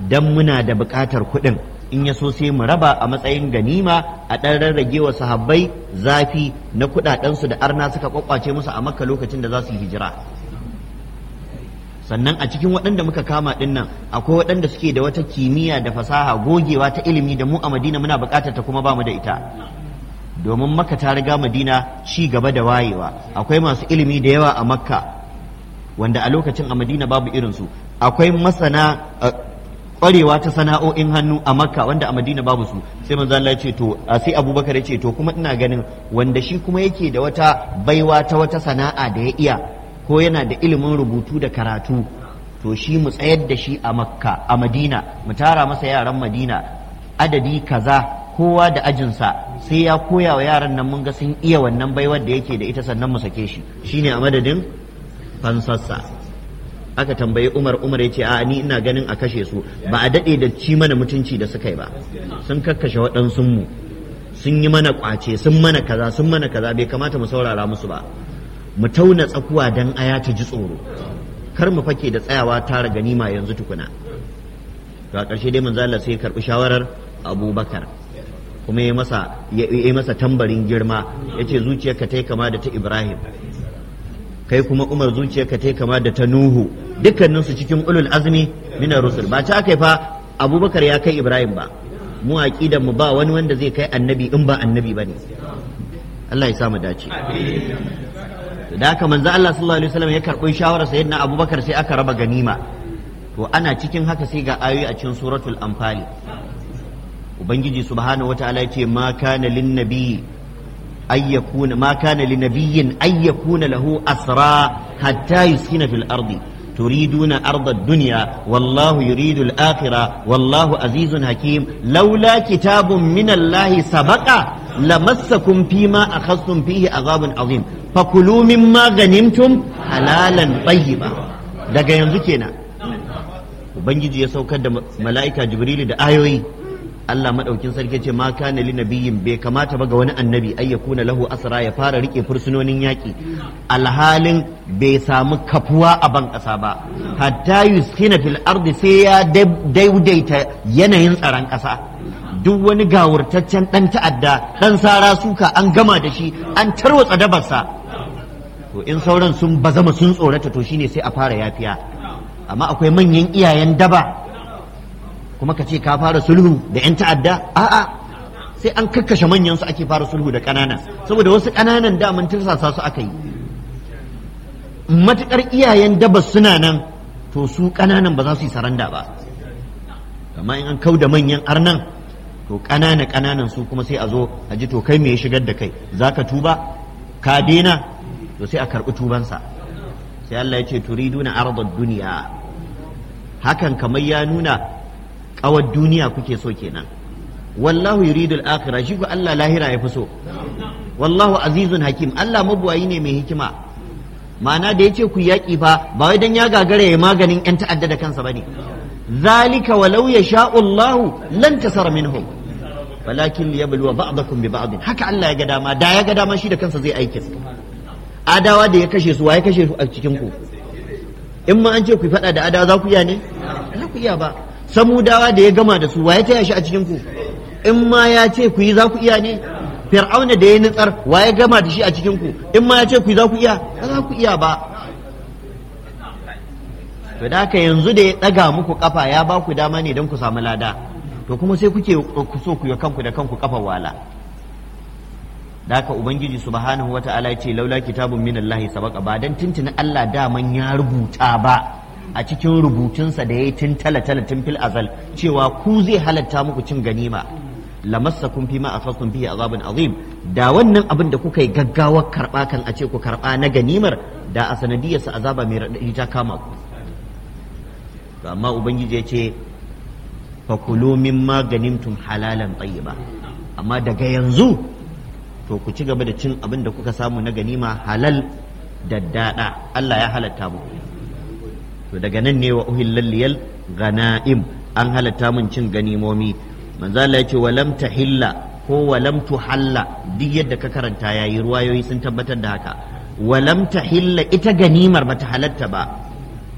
dan muna da buƙatar kuɗin in ya so sai mu raba a matsayin ganima a ɗan rarrage wa sahabbai zafi na kuɗaɗensu da arna suka kwakwace musu a makka lokacin da za su yi hijira sannan a cikin waɗanda muka kama ɗin nan akwai waɗanda suke da wata kimiyya da fasaha gogewa ta ilimi da mu a madina muna buƙatar ta kuma ba mu da ita domin makka ta riga madina ci gaba da wayewa akwai masu ilimi da yawa a makka wanda a lokacin a madina babu irinsu akwai masana kwarewa ta sana'o'in hannu a makka wanda a madina babu su sai manzo Allah ya ce to sai abubakar ya ce to kuma ina ganin wanda shi kuma yake da wata baiwa ta wata sana'a da ya iya ko yana da ilimin rubutu da karatu to shi mu tsayar da shi a makka a madina mu tara masa yaran madina adadi kaza kowa da ajinsa sai ya koya wa yaran nan mun ga sun iya wannan baiwar da yake da ita sannan mu sake shi shine a madadin fansassa aka tambayi umar umar ya ce a ni ina ganin a kashe su ba a daɗe da ci mana mutunci da suka yi ba sun kakkashe waɗansu mu sun yi mana ƙwace sun mana kaza sun mana kaza bai kamata mu saurara musu ba mu tauna tsakuwa dan aya ta ji tsoro kar mu fake da tsayawa tara ganima yanzu tukuna to a ƙarshe dai manzo Allah sai ya karɓi shawarar Abubakar kuma ya masa ya masa tambarin girma yace zuciyarka ta kama da ta Ibrahim kai kuma Umar zuciyarka ta kama da ta Nuhu dukkaninsu cikin ulul azmi minar rusul ba ta kai fa Abubakar ya kai Ibrahim ba mu aqidan mu ba wani wanda zai kai annabi in ba annabi bane Allah ya sa mu dace da haka manzo Allah sallallahu alaihi wasallam ya karɓi shawarar sayyidina Abubakar sai aka raba ganima to ana cikin haka sai ga ayoyi a cikin suratul anfali ubangiji subhanahu wataala ya ce ma kana lin nabiyyi ay yakuna ma kana lin nabiyyin ay yakuna lahu asra hatta yuskina fil ardi تريدون أرض الدنيا والله يريد الآخرة والله عزيز حكيم لولا كتاب من الله سبق لمسكم فيما أخذتم فيه عذاب عظيم فكلوا مما غنمتم حلالا طيبا daga yanzu kenan ubangiji ya saukar da mala'ika jibrilu da ayoyi Allah madaukin sarki ce ma kana li nabiyyin bai kamata ba ga wani annabi ay yakuna lahu asra ya fara rike fursunonin yaki alhalin bai samu kafuwa a ban kasa ba hatta yuskina fil ardi sai ya daidaita yanayin tsaron kasa duk wani gawurtaccen dan ta'adda dan sara suka an gama da shi an tarwatsa dabarsa to in sauran sun bazama sun tsorata to shine sai a fara yafiya amma akwai manyan iyayen daba kuma ka ce ka fara sulhu da 'yan ta'adda a'a sai an kakkashe manyan su ake fara sulhu da ƙanana saboda wasu ƙananan daman tirsasa su aka yi matuƙar iyayen daba suna nan to su ƙananan ba za su yi saranda ba amma in an kau da manyan arnan to ƙanana ƙananan su kuma sai a zo a ji to kai me ya shigar da kai za ka tuba ka daina to sai a karɓi tubansa sai Allah ya ce turiduna ardad duniya hakan kamar ya nuna kawar duniya kuke so kenan wallahu yuridu al-akhirah shi ko Allah lahira ya fi so wallahu azizun hakim Allah mabuwayi ne mai hikima ma'ana da yace ku yaki fa ba wai dan ya gagara ya maganin yan ta'adda da kansa bane zalika walau yasha'u Allah lan tasara minhum walakin liyabluwa ba'dakum bi ba'd haka Allah ya ga dama da ya ga dama shi da kansa zai aikin adawa da ya kashe su wa ya kashe su a cikin ku in ma an ce ku faɗa da adawa za ku iya ne za ku iya ba samudawa da ya gama da su waye taya shi a cikin ku in ma ya ce ku yi za ku iya ne fir'auna da ya nutsar waye gama da shi a cikin ku in ma ya ce ku yi za ku iya ba za ku iya ba to da haka yanzu da ya daga muku kafa ya ba ku dama ne don ku samu lada to kuma sai kuke ku so ku yi kanku da kanku kafa wala da haka ubangiji subhanahu wata'ala ya ce laula kitabun minallahi sabaqa ba dan tuntuni Allah daman ya rubuta ba a cikin rubutunsa da ya yi tun tala-tala tun fil azal cewa ku zai halatta muku cin ganima lamassakum fi ma akhadtum fihi azabun azim da wannan abin da kuka yi gaggawar karba kan a ce ku karba na ganimar da a sanadiyar sa azaba mai radadi ta kama ku to amma ubangiji ya ce fakulu mimma ganimtum halalan tayyiba amma daga yanzu to ku ci gaba da cin abin da kuka samu na ganima halal da dada Allah ya halatta muku to daga nan ne wa uhillal liyal ganaim an halatta mun cin ganimomi manzo Allah yace walam tahilla ko walam tuhalla duk yadda ka karanta yayi ruwayoyi sun tabbatar da haka walam tahilla ita ganimar bata halatta ba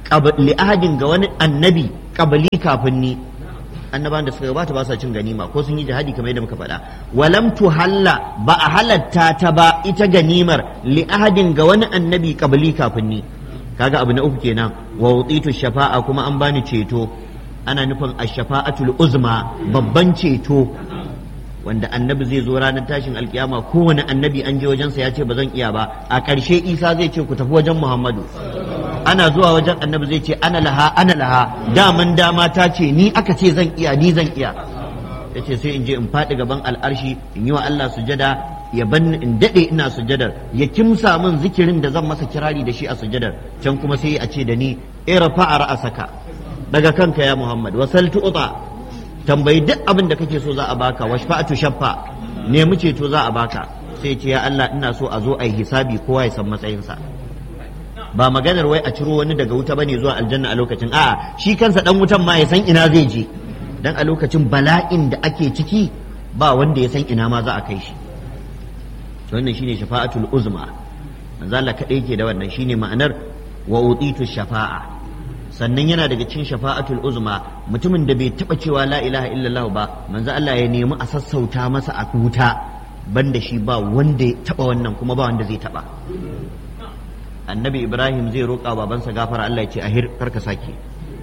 li ahadin ga wani annabi qabli kafin ni annabawan da suka gabata ba sa cin ganima ko sun yi jihadi kamar yadda muka faɗa walam tuhalla ba a halatta ta ba ita ganimar li ahadin ga wani annabi qabli kafin ni kaga abu na uku kenan wa utitu shafa'a kuma an bani ceto ana nufin ash-shafa'atul uzma babban ceto wanda annabi zai zo ranar tashin alkiyama kowane annabi an je wajensa ya ce ba zan iya ba a ƙarshe isa zai ce ku tafi wajen muhammadu ana zuwa wajen annabi zai ce ana laha ana laha daman dama ta ce ni aka ce zan iya ni zan iya ya ce sai in je in faɗi gaban al'arshi in yi wa Allah sujada ya ban in daɗe ina sujadar ya kimsa min zikirin da zan masa kirari da shi a sujadar can kuma sai a ce da ni irfa a ra'asaka daga kanka ya muhammad wasal tu'ta tambayi duk abin da kake so za a baka washfa'atu shaffa nemi ceto za a baka sai ce ya Allah ina so a zo a yi hisabi kowa ya san matsayinsa ba maganar wai a ciro wani daga wuta bane zuwa aljanna a lokacin a'a shi kansa dan wutan ma ya san ina zai je dan a lokacin bala'in da ake ciki ba wanda ya san ina ma za a kai shi to wannan shine shafa'atul uzma manzo Allah kadai yake da wannan shine ma'anar wa utitu shafa'a sannan yana daga cikin shafa'atul uzma mutumin da bai taba cewa la ilaha illallah ba manzo Allah ya nemi a sassauta masa a wuta banda shi ba wanda ya taba wannan kuma ba wanda zai taba annabi ibrahim zai roƙa babansa gafara Allah ya ce ahir karka sake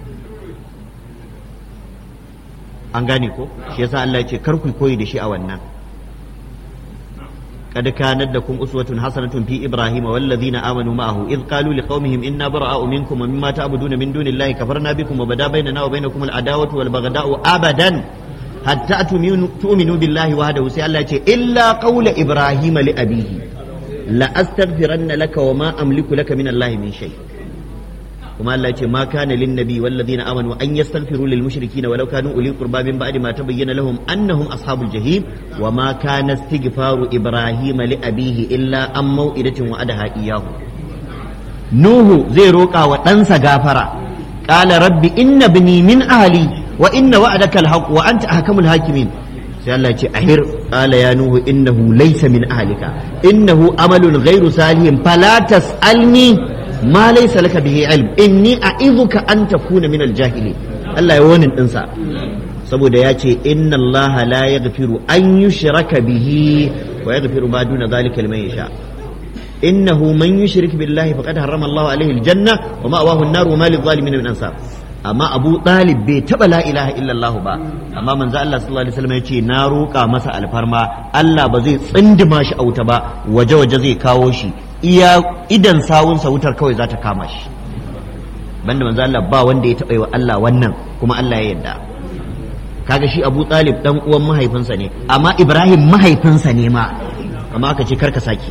an gane ko shi yasa Allah ya ce kar ku koyi da shi a wannan قد كانت لكم أسوة حسنة في إبراهيم والذين آمنوا معه إذ قالوا لقومهم إنا براء منكم ومما تعبدون من دون الله كفرنا بكم وبدا بيننا وبينكم العداوة والبغضاء أبدا حتى تؤمنوا بالله وحده سي إلا قول إبراهيم لأبيه لأستغفرن لك وما أملك لك من الله من شيء kuma Allah ce ma kana lin nabi wal ladina amanu an yastaghfiru lil mushrikeen walau kanu uli qurba min ba'di ma tabayyana lahum annahum ashabul jahim wa ma kana istighfaru ibrahima li abihi illa an mau'idatin wa'adaha iyyahu nuhu zai roƙa wa ɗansa gafara qala rabbi inna bni min ahli wa inna wa'adaka alhaq wa anta ahkamul hakimin sai Allah ce ahir qala ya nuhu innahu laysa min ahlika innahu amalun ghairu salihin fala tas'alni ma laysa laka bihi ilm inni a'idhuka an takuna min al-jahili Allah ya wonin dinsa saboda ya ce inna Allah la yaghfiru an yushraka bihi wa yaghfiru ma duna dhalika liman yasha innahu man yushrik billahi faqad harrama Allah alayhi al-janna wa ma'wahu an-nar wa ma lidh-dhalimin min ansar amma Abu Talib bai taba la ilaha illallah ba amma manzo Allah sallallahu alaihi wasallam ya ce na roƙa masa alfarma Allah ba zai tsindima shi a wuta ba waje waje zai kawo shi iya idan sawunsa wutar kawai za ta kama shi banda manzo Allah ba wanda ya taɓa yi wa Allah wannan kuma Allah ya yarda kaga shi Abu Talib dan uwan mahaifinsa ne amma Ibrahim mahaifinsa ne ma amma aka ce karka sake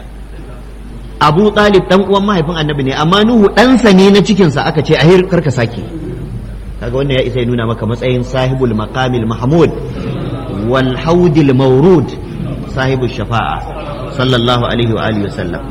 Abu Talib dan uwan mahaifin Annabi ne amma Nuhu ɗansa ne na cikinsa aka ce ahir karka sake kaga wannan ya isa ya nuna maka matsayin sahibul maqamil mahmud wal haudil mawrud sahibul shafa'a sallallahu alaihi wa alihi wasallam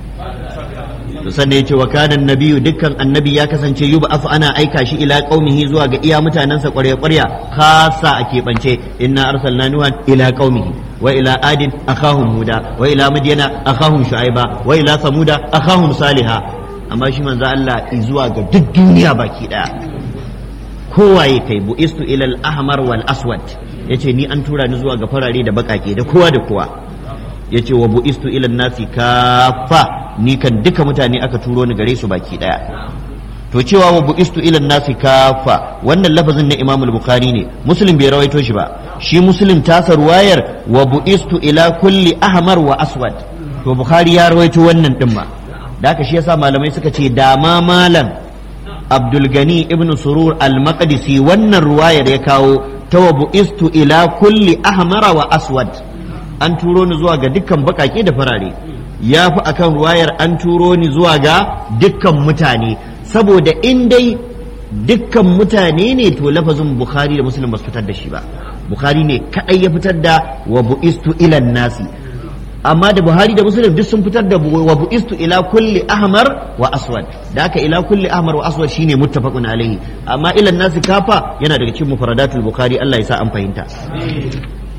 to sannan yace wa kana nabiyyu dukkan annabi ya kasance yuba afu ana aika shi ila qaumihi zuwa ga iya mutanansa ƙwarya ƙwarya khasa a keɓance inna arsalna nuhan ila qaumihi wa ila adin akhahum huda wa ila madyana akhahum shu'aiba wa ila samuda akhahum saliha amma shi manzo Allah zuwa ga duk duniya baki daya kowaye kai bu'istu ila al-ahmar wal aswad yace ni an tura ni zuwa ga farare da bakake da kowa da kowa yace wa bu'istu ila nasi kafa ni kan duka mutane aka turo ni gare su baki daya to cewa wa bu'istu ila nasi kafa wannan lafazin na Imam al-Bukhari ne Muslim bai rawaito shi ba shi Muslim tasa ruwayar wa bu'istu ila kulli ahmar wa aswad to Bukhari ya rawaito wannan din ma da haka shi yasa malamai suka ce dama malam Abdul Gani ibn Surur al-Maqdisi wannan ruwayar ya kawo ta wa bu'istu ila kulli ahmara wa aswad an turo ni zuwa ga dukkan bakake da farare ya fi akan ruwayar an turo ni zuwa ga dukkan mutane saboda in dai dukkan mutane ne to lafazin bukhari da muslim ba su fitar da shi ba bukhari ne kadai ya fitar da wa bu'istu ilan nasi amma da buhari da muslim duk sun fitar da wa bu'istu ila kulli ahmar wa aswad da haka ila kulli ahmar wa aswad shine muttafaqun alaihi amma ilan nasi kafa yana daga cikin mufradatul bukhari Allah ya sa an fahimta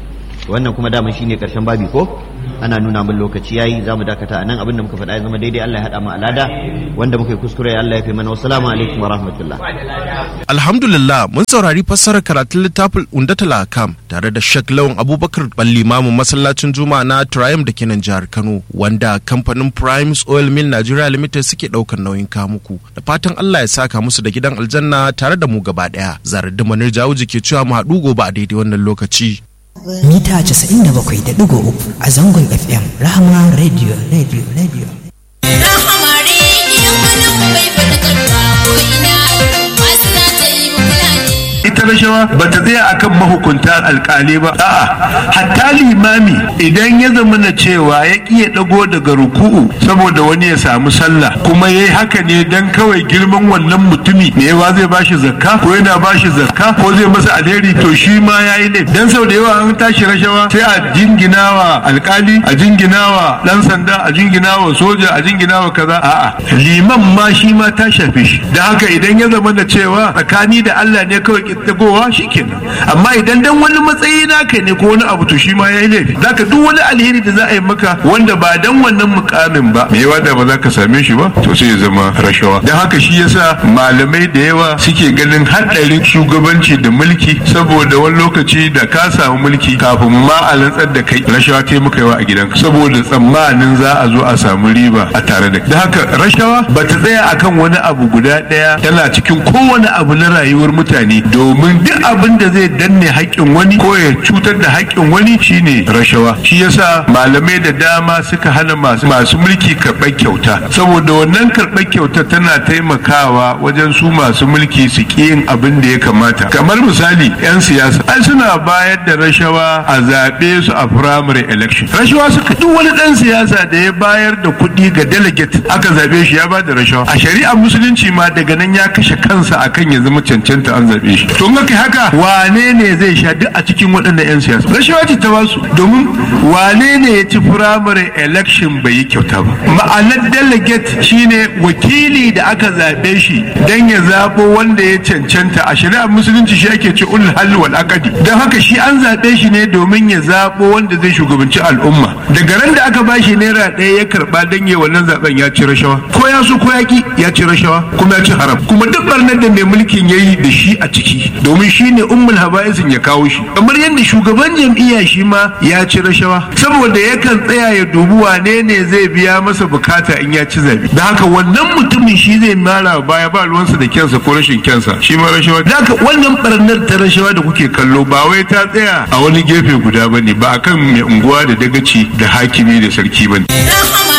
wannan kuma dama shine karshen babi ko ana nuna min lokaci yayi zamu dakata anan abin da muka faɗa ya zama daidai Allah ya hada mu alada wanda muka yi kuskure Allah ya fi mana wassalamu alaikum wa rahmatullah Alhamdulillah mun saurari fassarar karatun littafin Undatul Akam tare da Sheikh Lawan Abubakar Ballimamu masallacin Juma'a na Triumph da ke nan jihar Kano wanda kamfanin Primes Oil Mill Nigeria Limited suke daukar nauyin kamuku da fatan Allah ya saka musu da gidan aljanna tare da mu gaba daya zarar da manir jawuji ke cewa mu haɗu gobe a daidai wannan lokaci mita 97.3 a zangon FM Rahama Radio Radio Radio. Rahama Radio mana bai fata karwa ko ina masu na ta yi fulani. ita rashawa ba ta tsaya akan mahukunta alkali ba a'a hatta limami idan ya zama na cewa ya kiya dago daga ruku'u saboda wani ya samu sallah kuma yayi haka ne dan kawai girman wannan mutumi me yawa zai bashi zakka ko yana bashi zakka ko zai masa alheri to shi ma yayi ne dan sau da yawa an tashi rashawa sai a jinginawa alkali a jinginawa dan sanda a jinginawa soja a jinginawa kaza a'a liman ma shi ma ta shafe shi da haka idan ya zama da cewa tsakani da Allah ne kawai kittagowa shikenan amma idan dan wani matsayi naka ne ko wani abu to shi ma yayi laifi zaka duk wani alheri da za a yi maka wanda ba dan wannan mukamin ba me yawa da ba za ka same shi ba to sai ya zama rashawa dan haka shi yasa malamai da yawa suke ganin haɗarin shugabanci da mulki saboda wani lokaci da ka samu mulki kafin ma a rantsar da kai rashawa ta muka yawa a gidanka saboda tsammanin za a zo a samu riba a tare da kai da haka rashawa ba ta tsaya akan wani abu guda ɗaya tana cikin kowane abu na rayuwar mutane domin duk abin da zai danne haƙƙin wani ko ya cutar da haƙƙin wani shine rashawa shi yasa malamai da dama suka hana masu masu mulki karɓar kyauta saboda wannan karɓar kyauta tana taimakawa wajen su masu mulki su ƙi yin abin da ya kamata kamar misali 'yan siyasa ai suna bayar da rashawa a zaɓe su a primary election rashawa suka duk wani ɗan siyasa da ya bayar da kuɗi ga delegate aka zaɓe shi ya ba da rashawa a shari'ar musulunci ma daga nan ya kashe kansa akan ya zama cancanta an zaɓe shi to in haka wane ne zai sha duk a cikin waɗannan 'yan siyasa rashawa ce ta basu domin wane ne ya ci primary election bai yi kyauta ba ma'anar delegate shine wakili da aka zaɓe shi don ya zaɓo wanda ya cancanta a shari'ar musulunci shi ake ce ulul halli wal aqdi don haka shi an zaɓe shi ne domin ya zaɓo wanda zai shugabanci al'umma daga ran da aka bashi naira ɗaya ya karɓa don ya wannan zaɓen ya ci rashawa ko ya so ko ya ki ya ci rashawa kuma ya ci haram kuma duk barnar da mai mulkin ya yi da shi a ciki domin shi ne ummul haba'isin ya kawo shi kamar yadda shugaban jam'iyya shi ma ya ci rashawa saboda yakan tsaya ya dubi wane ne zai biya masa bukata in ya ci zabe da haka wannan mutumin shi zai mara baya ba ruwansa da kyansa ko rashin kyansa shi ma rashawa da haka wannan barnar ta rashawa da kuke kallo ba wai ta tsaya a wani gefe guda bane ba akan mai unguwa da dagaci da hakimi da sarki bane Rahama